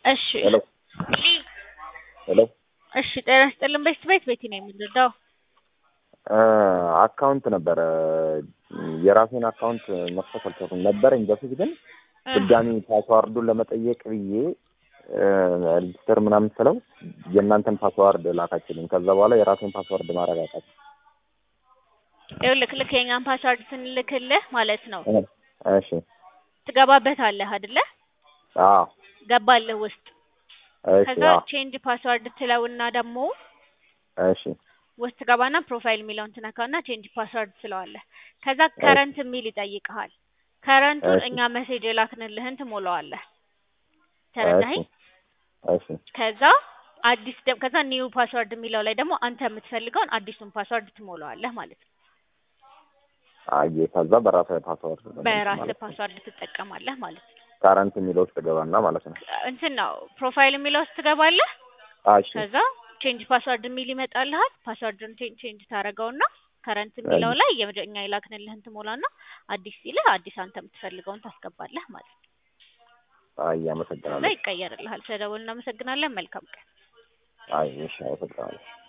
እሺ ሄሎ ሄሎ እሺ ጤና ይስጥልን ቤት ቤት ቤቲ ነው የምንረዳው አካውንት ነበረ የራሴን አካውንት መክፈት አልቻልኩም ነበረኝ በፊት ግን ድጋሚ ፓስዋርዱን ለመጠየቅ ብዬ ሬጅስተር ምናምን ስለው የእናንተን ፓስዋርድ ላካችልኝ ከዛ በኋላ የራሴን ፓስዋርድ ማድረግ አቃተኝ ይኸውልህ ልክ የኛን ፓስዋርድ ስንልክልህ ማለት ነው እሺ ትገባበታለህ አይደለ አዎ ገባልህ ውስጥ እሺ ከዛ አዎ ቼንጅ ፓስዋርድ ትለውና ደግሞ እሺ ውስጥ ገባና ፕሮፋይል የሚለውን ትነካውና ቼንጅ ፓስዋርድ ትለዋለህ ከዛ ከረንት የሚል ይጠይቅሃል ከረንቱን እሺ። እኛ ሜሴጅ የላክንልህን ትሞላዋለህ ተረዳኸኝ እሺ ከዛ አዲስ ደ- ከዛ ኒው ፓስዋርድ የሚለው ላይ ደግሞ አንተ የምትፈልገውን አዲሱን ፓስዋርድ ትሞላዋለህ ማለት ነው አየ ከዛ በራሴ ፓስዋርድ ነው በራስህ ማለት ነው። ፓስዋርድ ትጠቀማለህ ማለት ነው ካረንት የሚለው ውስጥ ገባና ማለት ነው እንትን ነው ፕሮፋይል የሚለው ውስጥ ትገባለህ እሺ ከዛ ቼንጅ ፓስዋርድ የሚል ይመጣልሃል ፓስዋርድን ቼንጅ ታደርገውና ከረንት የሚለው ላይ የመጀ- እኛ የላክንልህን ትሞላና አዲስ ሲልህ አዲስ አንተ የምትፈልገውን ታስገባለህ ማለት ነው አይ ከዛ አመሰግናለሁ ይቀየርልሃል ስለደወልን እናመሰግናለን መልካም ቀን አይ እሺ አመሰግናለሁ